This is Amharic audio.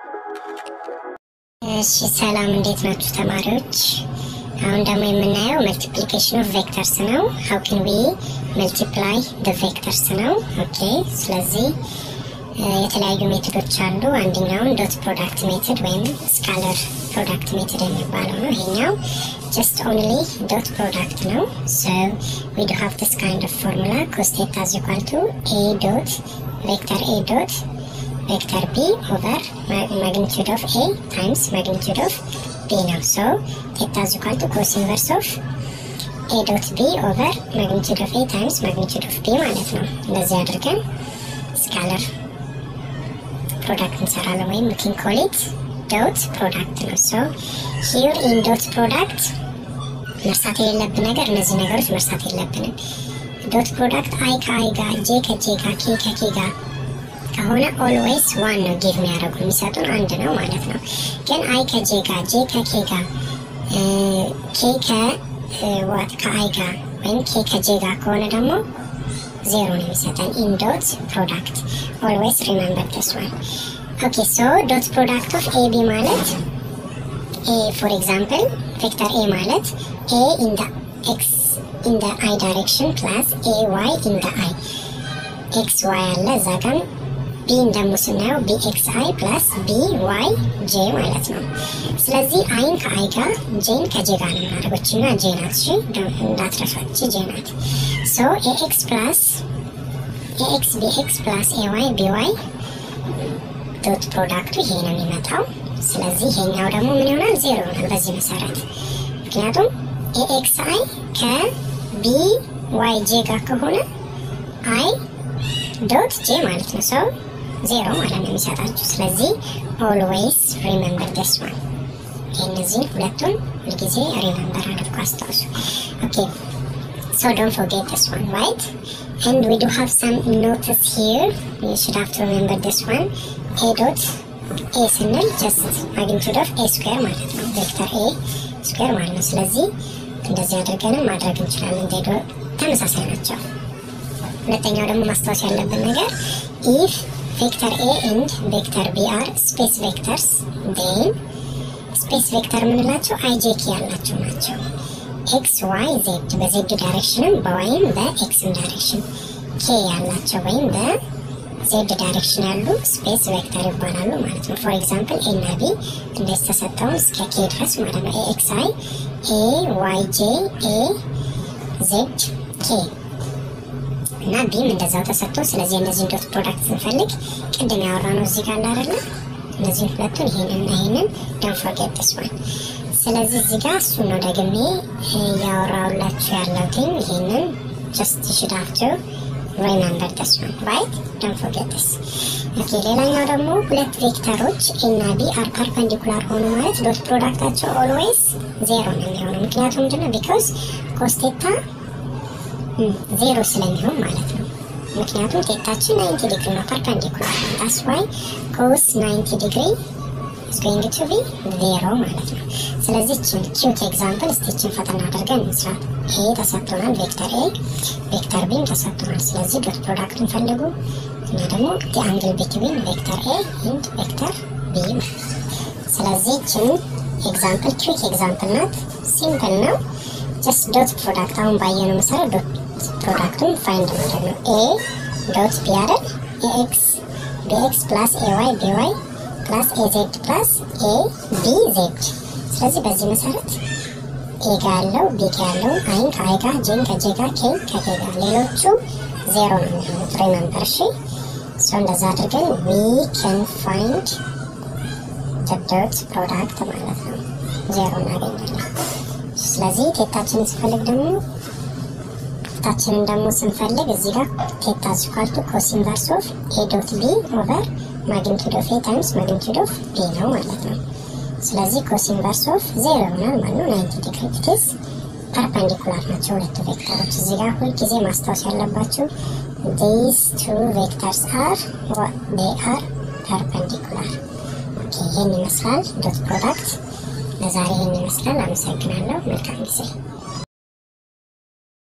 እሺ ሰላም፣ እንዴት ናችሁ ተማሪዎች? አሁን ደግሞ የምናየው መልቲፕሊኬሽን ኦፍ ቬክተርስ ነው። ሀው ኬን ዊ መልቲፕላይ ደ ቬክተርስ ነው። ኦኬ ስለዚህ የተለያዩ ሜቶዶች አሉ። አንደኛውን ዶት ፕሮዳክት ሜትድ ወይም ስካለር ፕሮዳክት ሜትድ የሚባለው ነው። ይሄኛው ጀስት ኦንሊ ዶት ፕሮዳክት ነው። ሶ ዊ ዱ ሃቭ ዲስ ካይንድ ኦፍ ፎርሙላ ኮስ ቴታ ኢዝ ኢኳል ቱ ኤ ዶት ቬክተር ኤ ዶት ቬክተር ቢ ኦቨር ማግኒቱድ ኦፍ ኤ ታይምስ ማግኒቱድ ኦፍ ቢ ነው። ሶ ቴታ ኢዝ ኢኳል ቱ ኮስ ኢንቨርስ ኦፍ ኤ ዶት ቢ ኦቨር ማግኒቱድ ኦፍ ኤ ታይምስ ማግኒቱድ ኦፍ ቢ ማለት ነው። እንደዚህ አድርገን ስካለር ፕሮዳክት እንሰራለን ወይም ዊን ኮል ኢት ዶት ፕሮዳክት ነው። ሶ ሂር ኢን ዶት ፕሮዳክት መርሳት የሌለብን ነገር እነዚህ ነገሮች መርሳት የለብንም። ዶት ፕሮዳክት አይ ከአይ ጋር ጄ ከጄ ጋር ኬ ከኬ ጋር ከሆነ ኦልዌይስ ዋን ነው ጊቭ የሚያደርጉ የሚሰጡን አንድ ነው ማለት ነው። ግን አይ ከጄ ጋር ጄ ከኬ ጋር ኬ ከዋት ከአይ ጋር ወይም ኬ ከጄ ጋር ከሆነ ደግሞ ዜሮ ነው የሚሰጠን ኢን ዶት ፕሮዳክት ኦልዌይስ ሪመምበር ዲስ ዋን ኦኬ ሶ ዶት ፕሮዳክት ኦፍ ኤ ቢ ማለት ኤ ፎር ኤግዛምፕል ቬክተር ኤ ማለት ኤ ኢን ደ ኤክስ ኢን ደ አይ ዳይሬክሽን ፕላስ ኤ ዋይ ኢን ደ አይ ኤክስ ዋይ አለ እዛ ጋም ቢን ደግሞ ስናየው ቢ ኤክስ አይ ፕላስ ቢ ዋይ ጄ ማለት ነው። ስለዚህ አይን ከአይ ጋር ጄን ከጄ ጋር ነው የምናደርጎች እና ጄ ናት። እሺ እንዳትረሷች ጄ ናት። ሶ ኤኤክስ ፕላስ ኤኤክስ ቢኤክስ ፕላስ ኤዋይ ቢዋይ ዶት ፕሮዳክቱ ይሄ ነው የሚመጣው። ስለዚህ ይሄኛው ደግሞ ምን ይሆናል? ዜሮ ይሆናል በዚህ መሰረት ምክንያቱም ኤኤክስ አይ ከቢ ዋይ ጄ ጋር ከሆነ አይ ዶት ጄ ማለት ነው። ሰው ዜሮ ማለት ነው የሚሰጣችሁ። ስለዚህ ኦልዌይስ ሪመምበር ደስ ዋን እነዚህን ሁለቱን ሁልጊዜ ሪመምበር አድርጎ አስታውሱ። ኦኬ ሶ ዶንት ፎርጌት ደስ ዋን ራይት and we do have some notice here you should have to remember this one a dot a ስንል just magnitude of a square ማለት ነው ቬክተር a ስኩዌር ማለት ነው። ስለዚህ እንደዚህ አድርገንም ማድረግ እንችላለን። ዜዶ ተመሳሳይ ናቸው። ሁለተኛው ደግሞ ማስታወስ ያለብን ነገር ኢፍ ቬክተር ኤ ኤንድ ቬክተር ቢ አር ስፔስ ቬክተርስ ዴን ስፔስ ቬክተር የምንላቸው አይጄኪ ያላቸው ናቸው። ኤክስ ዋይ ዜድ በዜድ ዳይሬክሽንም በዋይም በኤክስም ዳይሬክሽን ኬ ያላቸው ወይም በዜድ ዳይሬክሽን ያሉ ስፔስ ቬክተር ይባላሉ ማለት ነው። ፎር ኤግዛምፕል ኤ እና ቢ እንደዚህ ተሰጠውን እስከ ኬ ድረስ ማለት ነው። ኤ ኤክስ አይ ኤ ዋይ ጄ ኤ ዜድ ኬ እና ቢም እንደዛው ተሰጥቶ ስለዚህ እነዚህን ዶት ፕሮዳክት ስንፈልግ ቅድም ያወራ ነው እዚህ ጋር እንዳደለ እነዚህን ሁለቱን ይሄንን እና ይሄንን ዶንት ፎርጌት ዲስ ዋን ስለዚህ እዚህ ጋር እሱ ነው ደግሜ እያወራሁላችሁ ያለሁትኝ ይሄንን ጀስት ሽድ ሃቭ ቱ ሪመምበር ዲስ ዋን ራይት ዶንት ፎርጌት ዲስ ኦኬ ሌላኛው ደግሞ ሁለት ቬክተሮች ኤ እና ቢ አር ፐርፐንዲኩላር ሆኑ ማለት ዶት ፕሮዳክታቸው ኦልዌይስ ዜሮ ነው የሚሆነው ምክንያቱም ምንድነው ቢኮዝ ኮስቴታ ዜሮ ስለሚሆን ማለት ነው ምክንያቱም ቴታችን 90 ዲግሪ ነው ፐርፐንዲኩላር ነው ዳስ ዋይ ኮስ 90 ዲግሪ is going to be ዜሮ ማለት ነው። ስለዚህ እችን ኪዩት ኤግዛምፕል እስቲ እችን ፈተና አድርገን እንስራት። ኤ ተሰጥቶናል፣ ቬክተር ኤ ቬክተር ቢም ተሰጥቶናል። ስለዚህ ዶት ፕሮዳክቱን ፈልጉ እና ደግሞ ዲ አንግል ቢትዊን ቬክተር ኤ ኤንድ ቬክተር ቢ ስለዚህ እችን ኤግዛምፕል ኪዩት ኤግዛምፕል ናት፣ ሲምፕል ነው። ጀስት ዶት ፕሮዳክት አሁን ባየነው መሰረት ዶት ፕሮዳክቱን ፋይንድ ማድረግ ነው። ኤ ዶት ቢ አይደል ኤኤክስ ቢኤክስ ፕላስ ኤዋይ ቢዋይ ፕላስ ኤ ዜድ ፕላስ ኤ ቢ ዜድ። ስለዚህ በዚህ መሰረት ኤ ጋ ያለው ቢ ጋ ያለው አይን ከአይ ጋር ጄን ከጄ ጋር ኬን ከኬ ጋር ሌሎቹ ዜሮ ነው የሚሆኑት። ሪመምበር እሺ። ሶ እንደዛ አድርገን ዊ ካን ፋይንድ ዶት ፕሮዳክት ማለት ነው ዜሮ እናገኛለን። ስለዚህ ቴታችንን ስንፈልግ ደግሞ ቴታችንን ደግሞ ስንፈልግ እዚህ ጋር ቴታ ሲኳልቱ ኮስ ኢንቨርስ ኦፍ ኤ ዶት ቢ ኦቨር ማግኒቱድ ኦፍ ኤ ታይምስ ማግኒቱድ ኦፍ ቢ ነው ማለት ነው። ስለዚህ ኮስ ኢንቨርስ ኦፍ ዜሮ ይሆናል ማለት ነው። ናይንቲ ዲግሪ ኢትስ ፐርፐንዲኩላር ናቸው ሁለቱ ቬክተሮች። እዚህ ጋር ሁልጊዜ ማስታወስ ያለባቸው ዲስ ቱ ቬክተርስ አር ዴይ አር ፐርፐንዲኩላር። ይህን ይመስላል ዶት ፕሮዳክት። ለዛሬ ይህን ይመስላል። አመሰግናለሁ። መልካም ጊዜ